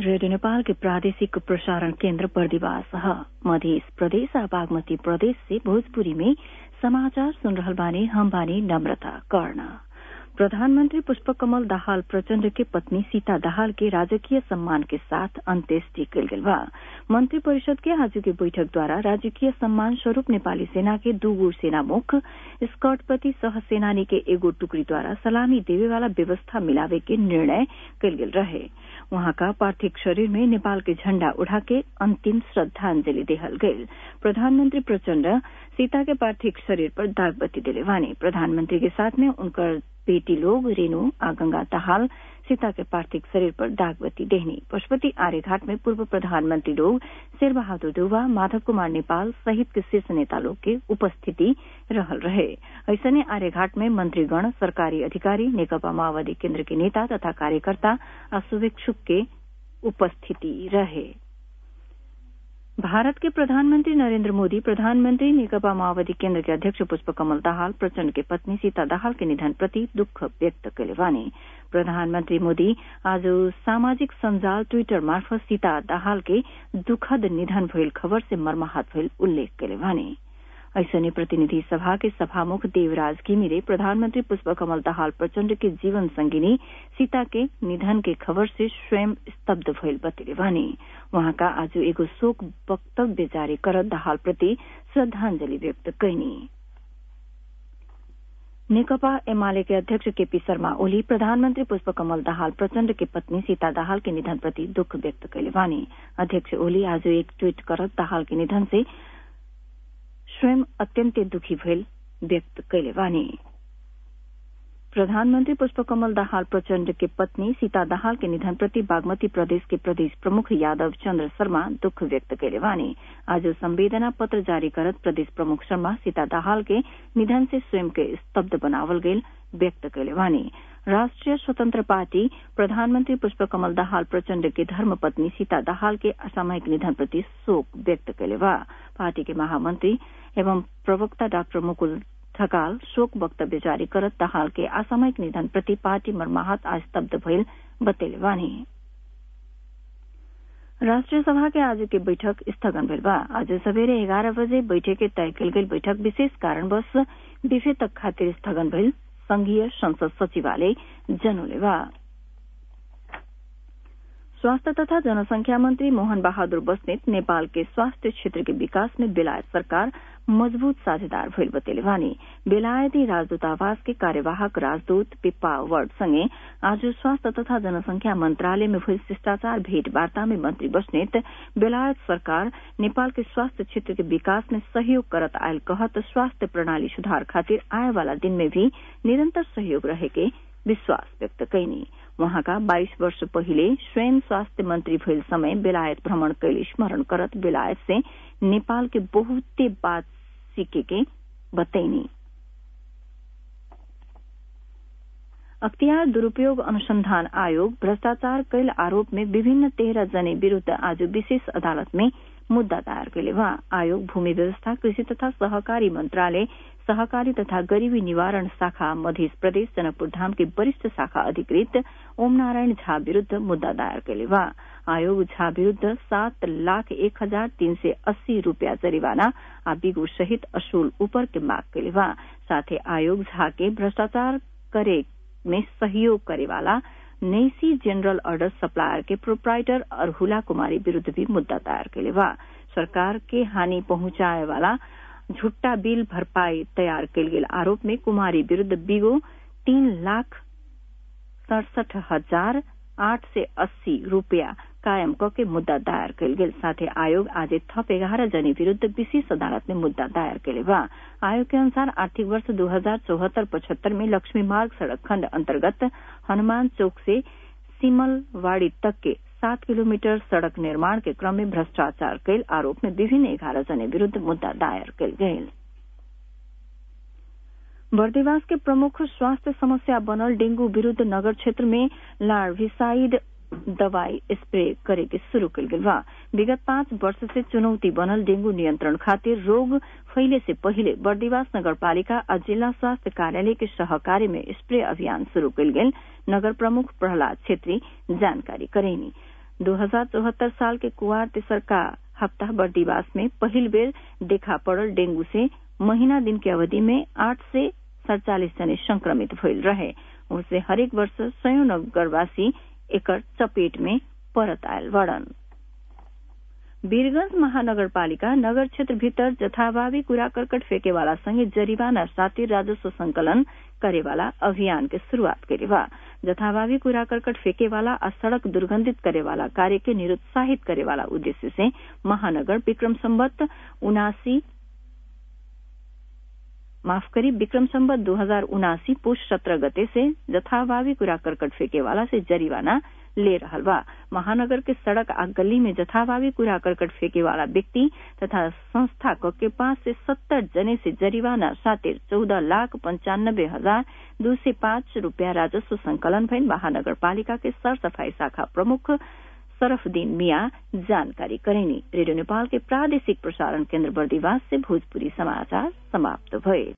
radio Nepal के प्रादेशिक प्रसारण केन्द्र बर्दिवास ह मध्य प्रदेश आ बागमती प्रदेश से भोजपुरी में समाचार सुन रहल बानी हम बानी नम्रता कर्ण प्रधानमंत्री पुष्पकमल दाहाल प्रचण्ड के पत्नी सीता दाहाल के राजकीय सम्मान के साथ अंत्येष्टि कल गेल बा मंत्री परिषद के आज के बैठक द्वारा राजकीय सम्मान स्वरूप नेपाली सेना के दूगो सेना मुख स्कॉटपति सह सेनानी के एगो टुकड़ी द्वारा सलामी देवे वाला व्यवस्था मिलावे के निर्णय कल गेल रहे वहां का पार्थिव शरीर में नेपाल के झण्डा उठा के अंतिम श्रद्धांजलि देहल गयल प्रधानमंत्री प्रचण्ड सीता के पार्थिव शरीर पर दागबत्ती दिले वानी प्रधानमंत्री के साथ में उनकर बेटी लोग रेणु आ गंगा दाहाल सीता के पार्थिव शरीर पर दागबत्ती देहनी पशुपति आर्यघाट में पूर्व प्रधानमंत्री लोग शेर बहादुर देउवा माधव कुमार नेपाल सहित के शीर्ष नेता लोग के उपस्थिति रहल रहे ऐसने आर्यघाट में मंत्रीगण सरकारी अधिकारी नेकपा माओवादी केन्द्र के नेता तथा कार्यकर्ता आ शुभेच्छुक के उपस्थिति रहे भारत के प्रधानमंत्री नरेन्द्र मोदी प्रधानमंत्री नेकपा माओवादी केन्द्र के अध्यक्ष पुष्पकमल दाहाल प्रचण्ड के पत्नी सीता दाहाल के निधन प्रति दुःख व्यक्त कले वानी प्रधानमंत्री मोदी आज सामाजिक संजाल ट्वीटर मार्फत सीता दाहाल के दुखद निधन भइल खबर से मर्माहत भइल उल्लेख कले वानी ऐसने प्रतिनिधि सभा के सभामुख देवराज घिमिरे प्रधानमंत्री पुष्पकमल दाहाल प्रचण्ड के जीवन संगिनी सीता के निधन के खबर से स्वयं स्तब्ध भइल बतेले वानी वहाँका आज एगो शोक वक्तव्य जारी कर दाहाल प्रति श्रद्धांजलि व्यक्त कैनी नेकपा एमाले के अध्यक्ष केपी शर्मा ओली प्रधानमंत्री पुष्पकमल दाहाल प्रचण्ड के पत्नी सीता दाहाल के निधन प्रति दुःख व्यक्त कैले वानी अध्यक्ष ओली आज एक ट्वीट करत दाहाल के निधन से स्वयं अत्यन्तै दुखी भइल व्यक्त कैले वानी प्रधानमंत्री पुष्पकमल दाहाल प्रचण्ड के पत्नी सीता दाहाल के निधन प्रति बागमती प्रदेश के प्रदेश प्रमुख यादव चन्द्र शर्मा दुःख व्यक्त कैले वानी आज संवेदना पत्र जारी करत प्रदेश प्रमुख शर्मा सीता दाहाल के निधन से स्वयं के स्तब्ध बनावल गेल व्यक्त कैले वानी राष्ट्रिय स्वतंत्र पार्टी प्रधानमंत्री पुष्पकमल दाहाल प्रचण्ड के धर्मपत्नी सीता दाहाल के असामयिक निधन प्रति शोक व्यक्त कैले बा पार्टी के महामंत्री एवं प्रवक्ता डाक्टर मुकुल ठकाल शोक वक्तव्य जारी करत दाहाल के असामयिक निधन प्रति पार्टी मर्माहत आज स्तब्ध भइल बतेले वानी राष्ट्रिय सभा के आज के बैठक स्थगन भेल बा आज सवेरे एघारह बजे बैठक के तय कल गेल बैठक विशेष कारणवश बिफे तक खातिर स्थगन भेल संघीय संसद सचिवालय जनौले बा स्वास्थ्य तथा जनसंख्या मंत्री मोहन बहादुर बस्नेत नेपाल के स्वास्थ्य क्षेत्र के विकास में बेलायत सरकार मजबूत साझेदार भइल बतेले वानी बेलायती राजदूतावास के कार्यवाहक राजदूत पिप्पा वर्ड संगे आज स्वास्थ्य तथा जनसंख्या मंत्रालय में भइल शिष्टाचार भेंटवार्ता में मंत्री बस्नेत बेलायत सरकार नेपाल के स्वास्थ्य क्षेत्र के विकास में सहयोग करत आयल कहत स्वास्थ्य प्रणाली सुधार खातिर आए वाला दिन में भी निरंतर सहयोग रहे के विश्वास व्यक्त कैनी वहाँका 22 वर्ष पहिले स्वयं स्वास्थ्य मंत्री भइल समय बेलायत भ्रमण कैल स्मरण करत बेलायत से नेपाल के बहुते बात सीखे के बतैनी अख्तियार दुरूपयोग अनुसंधान आयोग भ्रष्टाचार कैल आरोप में विभिन्न तेह्र जने विरूद्ध आज विशेष अदालत में मुद्दा दायर कैले वहाँ आयोग भूमि व्यवस्था कृषि तथा सहकारी मंत्रालय सहकारी तथा गरीबी निवारण शाखा मध्य प्रदेश जनकपुर धाम के वरिष्ठ शाखा अधिकृत ओम नारायण झा विरूद्ध मुद्दा दायर कैले बा आयोग झा विरूद्ध सात लाख एक हजार तीन सय अस्सी रूपियाँ जरिवाना आ बिगु सहित असूल ऊपर के माग कैले बा साथै आयोग झा के भ्रष्टाचार करे में सहयोग करेवाला नैसी जनरल ऑर्डर सप्लायर के प्रोप्राइटर अरहुला कुमारी विरूद्ध भी मुद्दा दायर कैले बा सरकार के हानि पहुंचाए वाला झुट्टा बिल भरपाई तयार कैल गेल आरोप में कुमारी विरूद्ध बिगो तीन लाख सड़सठ हजार आठ सय अस्सी रूपियाँ कायम क के मुद्दा दायर कैल गेल साथै आयोग आज थप एघार जने विरूद्ध विशेष अदालत में मुद्दा दायर कैले बा आयोग के अनुसार आर्थिक वर्ष दो हजार चौहत्तर पचहत्तर में लक्ष्मी मार्ग सड़क खण्ड अन्तर्गत हनुमान चौक से सिमलवाड़ी तक के सात किलोमीटर सड़क निर्माण के क्रम में भ्रष्टाचार कैल आरोप में विभिन्न एघार जने विरूद्ध मुद्दा दायर कैल गये बर्देवास के प्रमुख स्वास्थ्य समस्या बनल डेंगू विरूद्ध नगर क्षेत्र में लार्विसाइड दवाई स्प्रे करे के शुरू कल गेल बा विगत पाँच वर्ष से चुनौती बनल डेंगू नियंत्रण खातिर रोग फैले से पहिले बर्दिवास नगरपालिका आ जिला स्वास्थ्य कार्यालय के सहकार्य में स्प्रे अभियान शुरू कल गेल नगर प्रमुख प्रहलाद छेत्री जानकारी करेनी दो हजार चौहत्तर साल के कुआर तेसर का हफ्ता बर्दीवास में पहिल बेर देखा पड़ल डेंगू से महीना दिन के अवधि में आठ से सड़चालीस जने संक्रमित भइल रहे उनसे हरेक वर्ष सयौं नगरवासी एकर चपेट में परत आयल बड़न वीरगंज महानगरपालिका नगर क्षेत्र भीतर जथाभावी कूड़ा करकट फेंकेवाला संगे जरिवाना साथै राजस्व संकलन करेवाला अभियान के शुरूआत करे बा जथाभावी कूड़ा करकट फेंकेवाला आ सड़क दुर्गंधित करेवाला कार्य के निरुत्साहित करेवाला उद्देश्य से महानगर विक्रम संबत उनासी माफ करी विक्रम संबत दो हजार उनासी पुष सत्रह गते से जथाभावी कूड़ा करकट फेंकेवाला से जरिवाना ले रहल बा महानगर के सड़क आ गली में जथाभावी कूड़ा करकट फेंके वाला व्यक्ति तथा संस्था के पांच से सत्तर जने से जरिवाना सातिर चौदह लाख पंचानब्बे हजार दो सौ पांच रूपया राजस्व संकलन भइल महानगर पालिका के सर सफाई शाखा प्रमुख सरफदीन मिया जानकारी करेनी रेडियो नेपाल के प्रादेशिक प्रसारण केन्द्र बर्दीवास से भोजपुरी समाचार समाप्त भए